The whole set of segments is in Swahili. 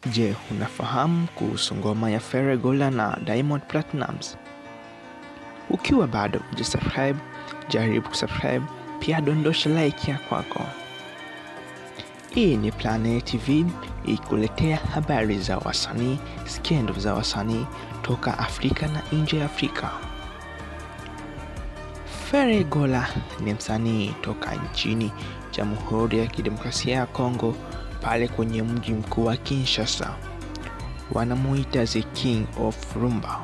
Je, unafahamu kuhusu ngoma ya Feregola na Diamond Platnumz? Ukiwa bado hujasubscribe, jaribu kusubscribe, pia dondosha like ya kwako. Hii ni Planet TV ikuletea habari za wasanii, skendo za wasanii toka Afrika na nje ya Afrika. Feregola ni msanii toka nchini Jamhuri ya Kidemokrasia ya Kongo pale kwenye mji mkuu wa Kinshasa. Wanamuita the King of Rumba.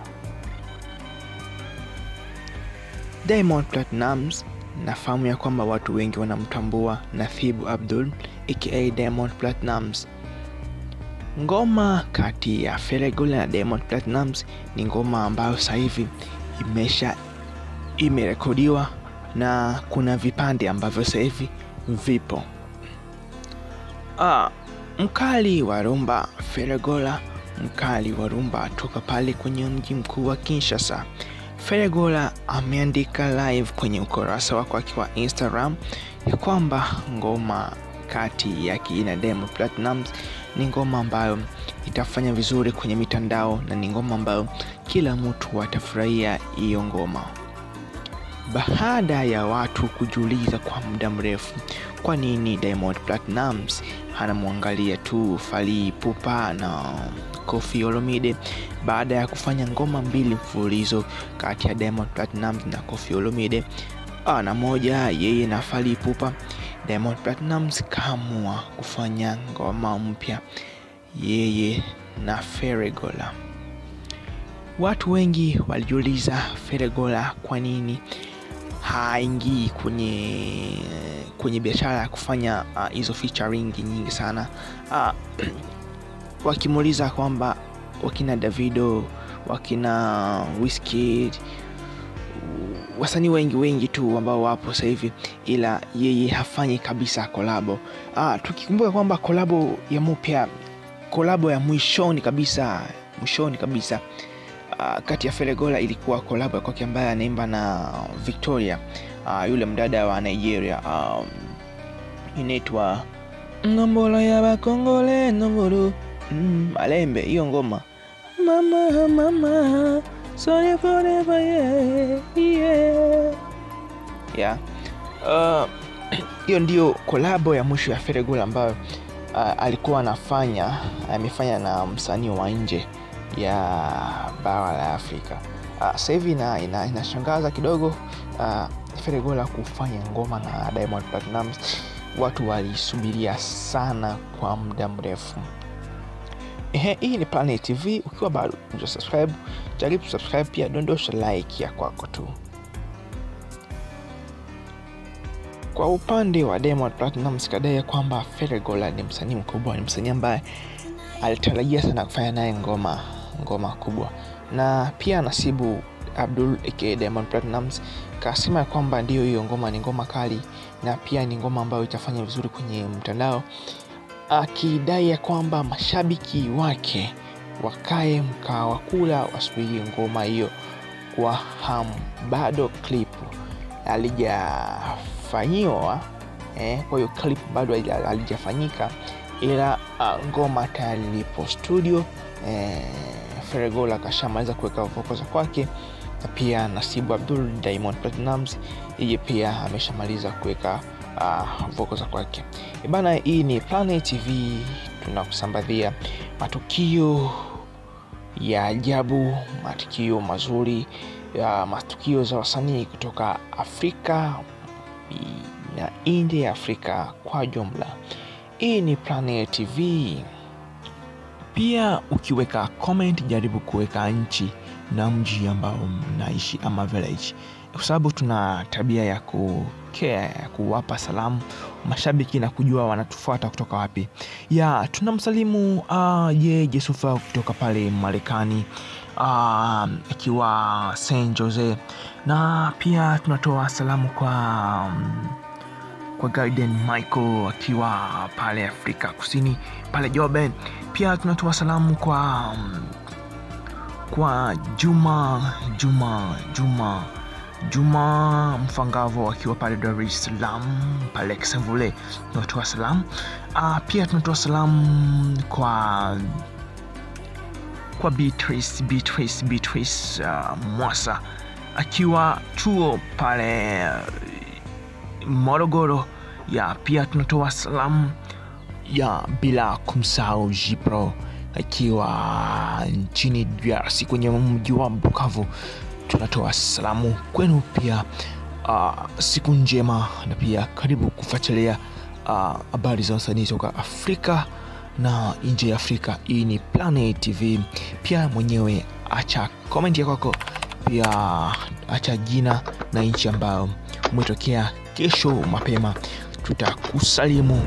Diamond Platnumz, nafahamu ya kwamba watu wengi wanamtambua Nathibu Abdul aka Diamond Platnumz. Ngoma kati ya Feregola na Diamond Platnumz ni ngoma ambayo sasa hivi imesha imerekodiwa na kuna vipande ambavyo sasa hivi vipo. Ah, mkali wa rumba Feregola, mkali wa rumba toka pale kwenye mji mkuu wa Kinshasa. Feregola ameandika live kwenye ukurasa wake wake wa Instagram ya kwamba ngoma kati yake na Diamond Platnumz ni ngoma ambayo itafanya vizuri kwenye mitandao na ni ngoma ambayo kila mtu atafurahia hiyo ngoma. Baada ya watu kujiuliza kwa muda mrefu kwa nini Diamond Platnumz anamwangalia tu Fally Ipupa na Koffi Olomide baada ya kufanya ngoma mbili mfululizo kati ya Diamond Platnumz na Koffi Olomide ah, na moja yeye na Fally Ipupa, Diamond Platnumz kaamua kufanya ngoma mpya yeye na Feregola. Watu wengi walijiuliza Feregola kwa nini haingii kwenye kwenye biashara ya kufanya hizo uh, featuring nyingi sana uh, wakimuuliza kwamba wakina Davido wakina Wizkid wasanii wengi wengi tu ambao wapo sasa hivi, ila yeye hafanyi kabisa kolabo. Ah, tukikumbuka kwamba kolabo ya mupya kolabo ya mwishoni kabisa mwishoni kabisa uh, kati ya Feregola ilikuwa kolabo ya kwake ambaye anaimba na Victoria uh, yule mdada wa Nigeria um, inaitwa Ngombola ya Bakongole Nomboro mm, Malembe. Hiyo ngoma mama mama sorry forever yeah, yeah. Yeah. Uh, hiyo ndio kolabo ya mwisho ya Feregola ambayo uh, alikuwa anafanya amefanya na msanii wa nje ya bara la Afrika. Uh, sasa hivi ina, ina, inashangaza kidogo uh, Feregola kufanya ngoma na Diamond Platnumz. Watu walisubiria sana kwa muda mrefu. Ehe, hii ni Planet TV. Ukiwa bado hujasubscribe, jaribu subscribe, pia dondosha like ya kwako tu. Kwa upande wa Diamond Platnumz kadai kwamba Feregola ni msanii mkubwa, ni msanii ambaye alitarajia sana kufanya naye ngoma ngoma kubwa, na pia Nasibu Abdul aka Diamond Platnumz kasema kwamba ndiyo, hiyo ngoma ni ngoma kali na pia ni ngoma ambayo itafanya vizuri kwenye mtandao, akidai ya kwamba mashabiki wake wakae mkaa wa kula wasubiri ngoma hiyo kwa hamu. Bado clip alijafanyiwa eh, kwa hiyo clip bado alijafanyika ila uh, ngoma tayari lipo studio eh, Feregola kashamaliza kuweka voko za kwake, na pia Nasibu Abdul Diamond Platnumz yeye pia ameshamaliza kuweka uh, voko za kwake. Bana, hii ni Planet TV, tunakusambazia matukio ya ajabu, matukio mazuri ya matukio za wasanii kutoka Afrika na nje ya Afrika kwa jumla. Hii ni Planet TV. Pia ukiweka comment, jaribu kuweka nchi na mji ambao mnaishi ama village, kwa sababu tuna tabia ya kukea ya kuwapa salamu mashabiki na kujua wanatufuata kutoka wapi. Ya tunamsalimu uh, je Jesufa kutoka pale Marekani akiwa uh, San Jose, na pia tunatoa salamu kwa um, kwa Garden Michael akiwa pale Afrika Kusini pale Joburg. Pia tunatoa salamu kwa kwa Juma Juma Juma Juma Mfangavo akiwa pale Dar es Salaam pale Kisevule, tunatoa salamu uh, pia tunatoa salamu kwa kwa Beatrice Beatrice Beatrice uh, Mwasa akiwa chuo pale uh, Morogoro ya pia tunatoa salamu ya bila kumsahau Jipro akiwa nchini DRC kwenye mji wa Bukavu. Tunatoa salamu kwenu pia. Uh, siku njema na pia karibu kufuatilia habari uh, za wasanii toka Afrika na nje ya Afrika. Hii ni Planet TV. Pia mwenyewe acha comment ya kwako, pia acha jina na nchi ambayo umetokea. Kesho mapema tutakusalimu,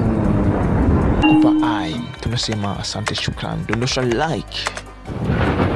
tutakupa ai, tunasema asante, shukran, dondosha like